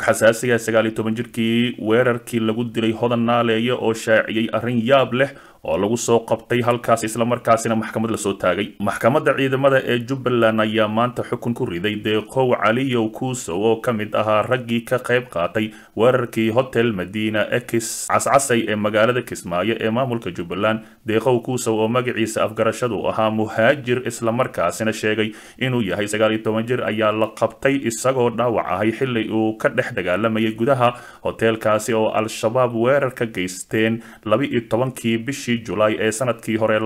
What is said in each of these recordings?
xasaasiga sagaal iyo toban jirkii weerarkii lagu dilay hodan naaleeye oo shaaciyey arrin yaab leh oo lagu soo qabtay halkaas islamarkaasina maxkamad lasoo taagay maxkamadda ciidamada ee jubbaland ayaa maanta xukun ku riday deeqow caliyow kuusow oo ka mid ahaa raggii ka qayb qaatay weerarkii hotel madiina ekis cascasay ee magaalada kismaayo ee maamulka jubbaland deeqow kuusow oo magaciisa afgarashadu ahaa muhaajir islamarkaasina sheegay inuu yahay sagaal iyo toban jir ayaa la qabtay isagoo dhaawac ahay xili uu ka dhex dagaalamayay gudaha hoteelkaasi oo al-shabaab weerar ka geysteen laba iyo tobankii bishii julaay ee sanadkii hore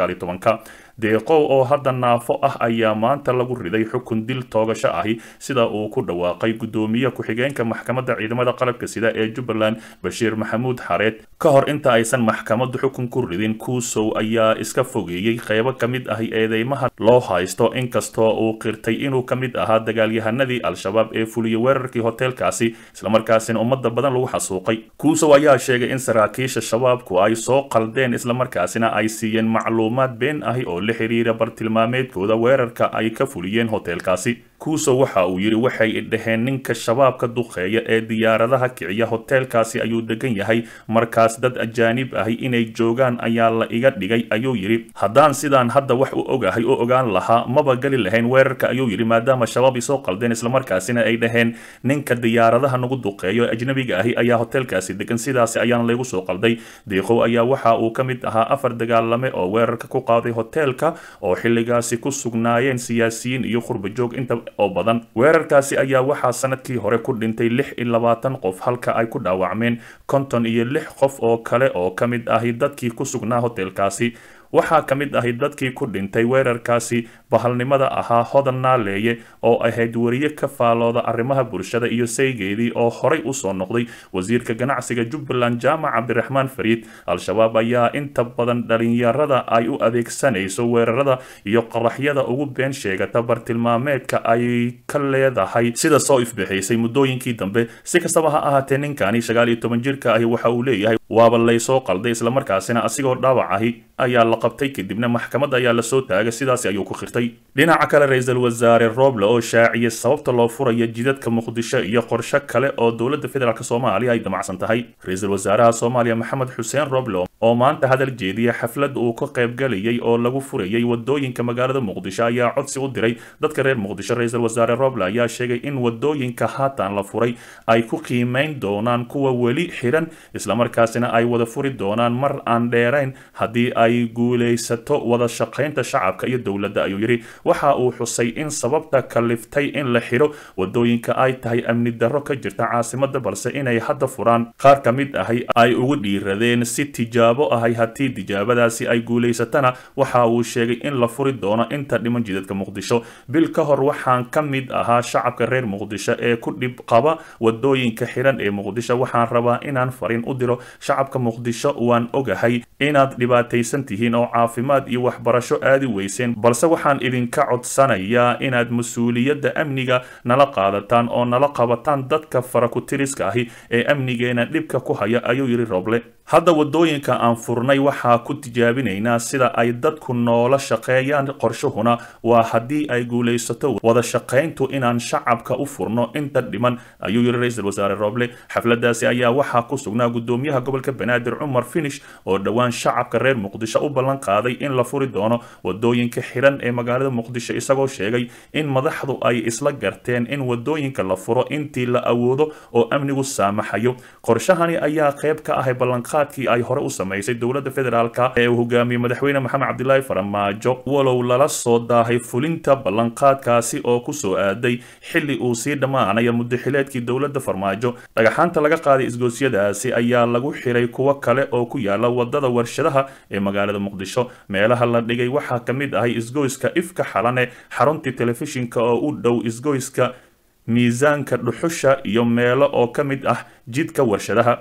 ka deeqow oo hadda naafo ah ayaa maanta lagu riday xukun dil toogasho ahi sida uu ku dhawaaqay gudoomiye ku-xigeenka maxkamadda ciidamada qalabka sida ee jubbaland bashiir maxamuud xareed ka hor inta aysan maxkamaddu xukun ku ridin kuusow ayaa iska fogeeyey qeybo ka mid ahi eedeymaha loo haysto inkastoo uu qirtay inuu ka mid ahaa dagaalyahanadii al-shabaab ee fuliyey weerarkii hoteelkaasi islamarkaasina ummada badan lagu xasuuqay kuusow ayaa sheegay in saraakiisha shabaabku ay soo qaldeen islamarkaasina ay siiyeen macluumaad been ahi oo la xiriira bartilmaameedkooda weerarka ay ka fuliyeen hoteelkaasi kuusow waxa uu yidhi waxay dhaheen ninka shabaabka duqeeya ee diyaaradaha kiciya hoteelkaasi ayuu degan yahay markaas dad ajaanib ahi inay joogaan ayaa la iga dhigay ayuu yidhi haddaan sidaan hadda wax u ogahay oo ogaan lahaa maba geli lahayn weerarka ayuu yidhi maadaama shabaab isoo qaldeen islamarkaasina ay dhaheen ninka diyaaradaha nagu duqeeyo ee ajnabiga ahi ayaa hoteelkaasi degan sidaasi ayaana laygu soo qalday diiqow ayaa waxa uu ka mid ahaa afar dagaalame oo weerarka ku qaaday hoteelka oo xilligaasi ku sugnaayeen siyaasiyiin iyo qurbajoog inta oo badan weerarkaasi ayaa waxaa sanadkii hore ku dhintay lix iyo labaatan qof halka ay ku dhaawacmeen konton iyo lix qof oo kale oo ka mid ahi dadkii ku sugnaa hoteelkaasi waxaa ka mid ahay dadkii ku dhintay weerarkaasi bahalnimada ahaa hodan naaleeye oo ahayd weriye ka faalooda arrimaha bulshada iyo saygeedii oo horay usoo noqday wasiirka ganacsiga jubbaland jaamac cabdiraxmaan fariid al-shabaab ayaa inta badan dhalinyarada ay u adeegsanayso weerarada iyo qaraxyada ugu been sheegata bartilmaameedka ay ka leedahay sida soo ifbixaysay muddooyinkii dambe si kastaba ha ahaatee ninkani sagaal iyo toban jirka ahi waxa uu leeyahay waaba laysoo qalday islamarkaasina asigoo dhaawac ahi ayaa la qabtay kadibna maxkamad ayaa lasoo taagay sidaasi ayuu ku khirtay dhinaca kale ra-iisul wasaare roble oo shaaciyay sababta loo furaya jidadka muqdisho iyo qorshe kale oo dowladda federaalk soomaaliya ay damacsan tahay ra-iisul wasaaraha soomaaliya maxamed xuseen roble oo maanta hadal jeediya xaflad uu ka qaybgalayay oo lagu furayay wadooyinka magaalada muqdisho ayaa codsi u diray dadka reer muqdisho ra-iisul wasaare roble ayaa sheegay in wadooyinka haatan la furay ay ku qiimeyn doonaan kuwa weli xiran islamarkaasina ay wada furi doonaan mar aan dheerayn haddii ay guulaysato wada shaqaynta shacabka iyo dowladda ayuu yidhi waxa uu xusay in sababta kaliftay in la xidho wadooyinka ay tahay amni darro ka jirta caasimada balse inay hadda furaan qaar ka mid ahay ay ugu dhiiradeen si tijaabo ahay haddii tijaabadaasi ay guulaysatana waxa uu sheegay in la furi doono inta dhiman jidadka muqdisho bil ka hor waxaan ka mid ahaa shacabka reer muqdisho ee ku dhib qaba wadooyinka xiran ee muqdisho waxaan rabaa inaan fariin u diro shacabka muqdisho waan ogahay inaad dhibaataysan tihiin oo caafimaad iyo waxbarasho aadi weyseen balse waxaan idinka codsanayaa inaad mas-uuliyadda amniga nala qaadataan oo nala qabataan dadka farakutiriska ahi ee amnigeena dhibka ku haya ayuu yidhi roble hadda wadooyinka aan furnay waxaa ku tijaabinaynaa sida ay dadku noola shaqeeyaan qorshuhuna waa haddii ay guulaysato wada shaqayntu inaan shacabka u furno inta dhiman ayuu yidhi ra-iisul wasaare roble xafladaasi ayaa waxaa ku sugnaa gudoomiyaha gobolka banaadir cumar finish oo dhowaan shacabka reer muqdisho u ballan qaaday in la furi doono wadooyinka xiran ee magaalada muqdisho isagoo sheegay in madaxdu ay isla garteen in wadooyinka la furo intii la awoodo oo amnigu saamaxayo qorshahani ayaa qayb ka ahay ballanqaadkii ay hore u samaysay dowladda federaalka ee uu hogaamiyey madaxweyne maxamed cabdilaahi farmaajo walow lala soo daahay fulinta ballanqaadkaasi oo kusoo aaday xili uu sii dhammaanaya muddaxileedkii dowladda farmaajo dhagaxaanta laga qaaday isgoosyadaasi ayaa lagu xiray kuwo kale oo ku yaala wadada warshadaha ee magaalada muqdisho meelaha la dhigay waxaa ka mid ahay isgoyska ifka xalane xaruntii telefishinka oo u dhow isgoyska miisaanka dhuxusha iyo meelo oo ka mid ah jidka warshadaha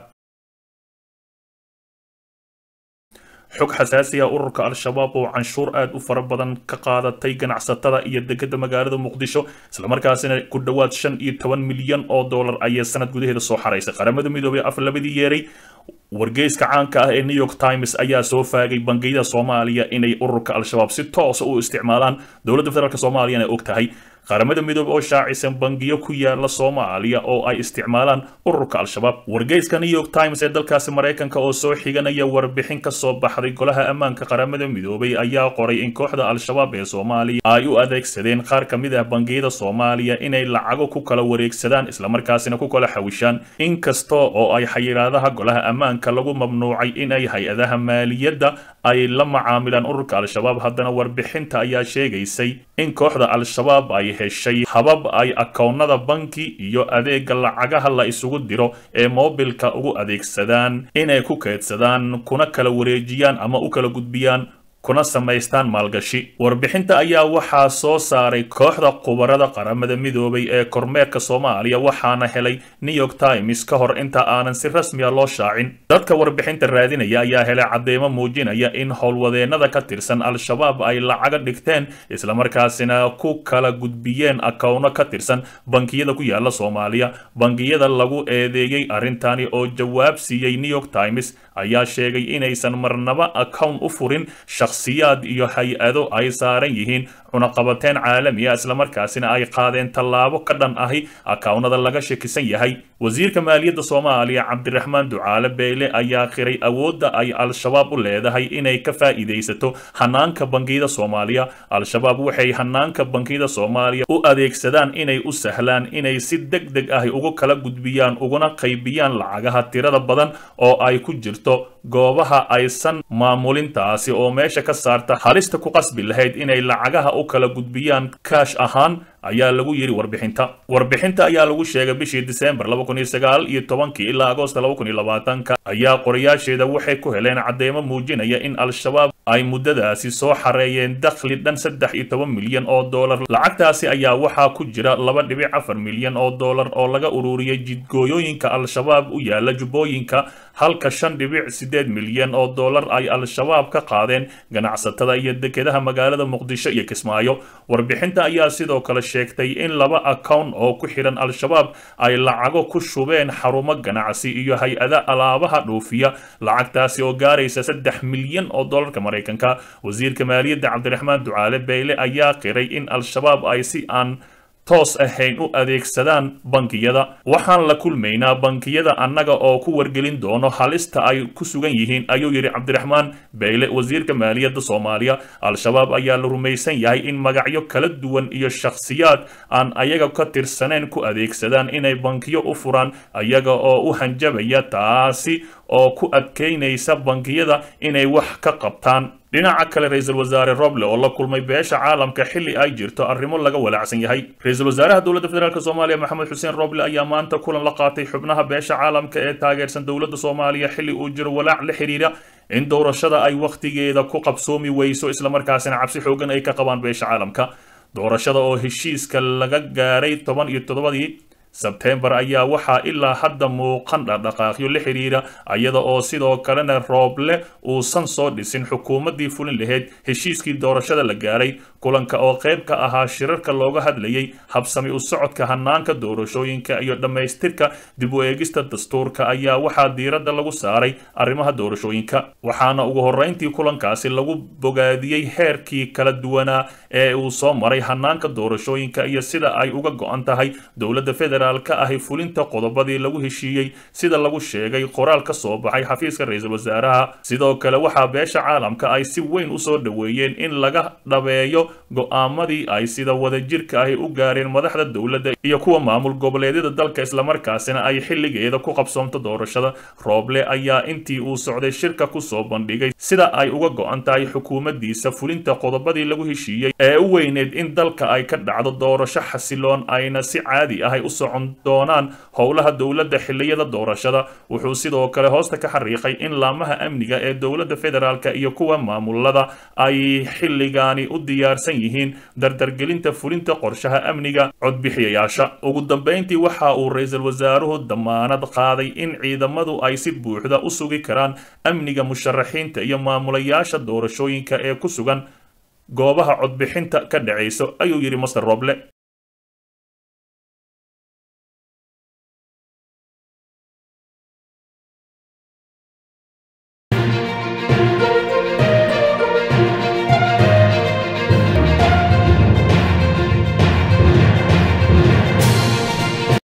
xog xasaasi ah ururka al-shabaab oo canshuur aada u fara badan ka qaadatay ganacsatada iyo degada magaalada muqdisho islamarkaasina ku dhowaad shan iyo toban milyan oo dollar ayay sanad gudaheeda soo xaraysay qaramada midoobay af labadii yeeray wargeyska caanka ah ee new york times ayaa soo faagay bangiyada soomaaliya inay ururka al-shabaab si toosa u isticmaalaan dowladda federaalk soomaaliyana og tahay qaramada midoobe oo shaacisan bangiyo ku yaala soomaaliya oo ay isticmaalaan ururka al-shabaab wargeyska new york times ee dalkaasi maraykanka oo soo xiganaya warbixin ka soo baxday golaha ammaanka qaramada midoobay ayaa qoray in kooxda al-shabaab ee soomaaliya ay u adeegsadeen qaar ka mid ah bangiyada soomaaliya inay lacago ku kala wareegsadaan islamarkaasina ku kala xawishaan inkasta oo ay xayiraadaha golaha ammaanka lagu mamnuucay inay hay-adaha maaliyadda ay la macaamilaan ururka al-shabaab haddana warbixinta ayaa sheegaysay in kooxda al-shabaab ay heshay habab ay akoonnada banki iyo adeega lacagaha la isugu diro ee moobilka ugu adeegsadaan inay ku keedsadaan kuna kala wareejiyaan ama u kala gudbiyaan kuna samaystaan maalgashi warbixinta ayaa waxaa soo saaray kooxda khubarada qaramada midoobay ee kormeerka soomaaliya waxaana helay new york times ka hor inta aanan si rasmiya loo shaacin dadka warbixinta raadinaya ayaa helay cadeymo muujinaya in howlwadeennada ka tirsan al-shabaab ay lacaga dhigteen islamarkaasina ku kala gudbiyeen akowno ka tirsan bangiyada ku yaala soomaaliya bangiyada lagu eedeeyey arrintani oo jawaab siiyey new york times ayaa sheegay inaysan marnaba akown u furin shakhsiyaad iyo hay-ado ay saaran yihiin cunaqabateen caalamiya islamarkaasina ay qaadeen tallaabo ka dhan ahi akawnada laga shakisan yahay wasiirka maaliyadda soomaaliya cabdiraxmaan ducaale beyle ayaa qiray awoodda ay al-shabaab u leedahay inay ka faa'iidaysato hanaanka bangiyada soomaaliya al-shabaab waxay hanaanka bangiyada soomaaliya u adeegsadaan inay u sahlaan inay si deg deg ahi ugu kala gudbiyaan uguna qaybiyaan lacagaha tirada badan oo ay ku jirto goobaha aysan maamulintaasi oo meesha ka saarta halista ku qasbi lahayd inay lacagaha u kala gudbiyaan kaash ahaan ayaa lagu yidhi warbixinta warbixinta ayaa lagu sheegay bishii disembar laba kun iyo sagaal iyo tobankii ilaa agoosta laba kun iyo labaatanka ayaa qorayaasheeda waxay ku heleen cadeymo muujinaya in al-shabaab ay muddadaasi soo xareeyeen dakhli dhan saddex iyo toban milyan oo dollar lacagtaasi ayaa waxaa ku jira laba dhibic afar milyan oo dollar oo laga ururiyey jidgooyooyinka al-shabaab u yaala jubbooyinka halka shan dhibic sideed milyan oo dollar ay al-shabaab ka qaadeen ganacsatada iyo dekedaha magaalada muqdisho iyo kismaayo warbixinta ayaa sidoo kale sheegtay in laba akown oo ku xidhan al-shabaab ay lacago ku shubeen xarumo ganacsi iyo hay-ada alaabaha dhoofiya lacagtaasi oo gaaraysa saddex milyan oo dollarka maraykanka wasiirka maaliyadda cabdiraxmaan ducaale beyle ayaa qiray in al-shabaab ay si aan toos ahayn u adeegsadaan bankiyada waxaan la kulmaynaa bankiyada annaga oo ku wargelin doono halista ay ku sugan yihiin ayuu yidhi cabdiraxmaan beyle wasiirka maaliyadda soomaaliya al-shabaab ayaa la rumaysan yahay in magacyo kala duwan iyo shakhsiyaad aan ayaga ka tirsaneyn ku adeegsadaan inay bankiyo u furaan ayaga oo u hanjabaya taasi oo ku adkaynaysa bankiyada inay wax ka qabtaan dhinaca kale ra-iisul wasaare roble oo la kulmay beesha caalamka xilli ay jirto arrimo laga walaacsan yahay ra-iisul wasaaraha dowladda federaalk soomaaliya maxamed xuseen roble ayaa maanta kulan la qaatay xubnaha beesha caalamka ee taageersan dowladda soomaaliya xilli uu jiro walaac la xiriira in doorashada ay wakhtigeeda ku qabsoomi weyso islamarkaasina cabsi xoogan ay ka qabaan beesha caalamka doorashada oo heshiiska laga gaaray toban iyo toddobadii sebtembar ayaa waxaa ilaa hadda muuqan dhaqdhaqaaqyo la xiriira iyada oo sidoo kalena rooble uusan soo dhisin xukuumaddii fulin lahayd heshiiskii doorashada la gaaray kulanka oo qayb ka ahaa shirarka looga hadlayay habsami u socodka hanaanka doorashooyinka iyo dhammaystirka dib u eegista dastuurka ayaa waxaa diiradda lagu saaray arrimaha doorashooyinka waxaana ugu horreyntii kulankaasi lagu bogaadiyey heerkii kala duwanaa ee uu soo maray hanaanka doorashooyinka iyo sida ay uga go-an tahay dowladda federal ka ahi fulinta qodobadii lagu heshiiyey sida lagu sheegay qoraal ka soo baxay xafiiska ra-iisul wasaaraha sidoo kale waxaa beesha caalamka ay si weyn u soo dhoweeyeen in laga dhabeeyo go-aamadii ay sida wadajirka ahi u gaareen madaxda dowladda iyo kuwa maamul goboleedyada dalka islamarkaasina ay xilligeeda ku qabsoomto doorashada rooble ayaa intii uu socday shirka kusoo bandhigay sida ay uga go-an tahay xukuumaddiisa fulinta qodobadii lagu heshiiyey ee u weyneed in dalka ay ka dhacdo doorasho xasiloon ayna si caadi ahay u socon doonaan howlaha dowladda xilliyada doorashada wuxuu sidoo kale hoosta ka xariiqay in laamaha amniga ee dowladda federaalka iyo kuwa maamulada ay xilligaani u diyaarsan yihiin dardargelinta fulinta qorshaha amniga codbixiyayaasha ugu dambeyntii waxa uu ra-iisul wasaaruhu damaanad qaaday in ciidamadu ay si buuxda u sugi karaan amniga musharaxiinta iyo maamulayaasha doorashooyinka ee ku sugan goobaha codbixinta ka dhacayso ayuu yidhi master roble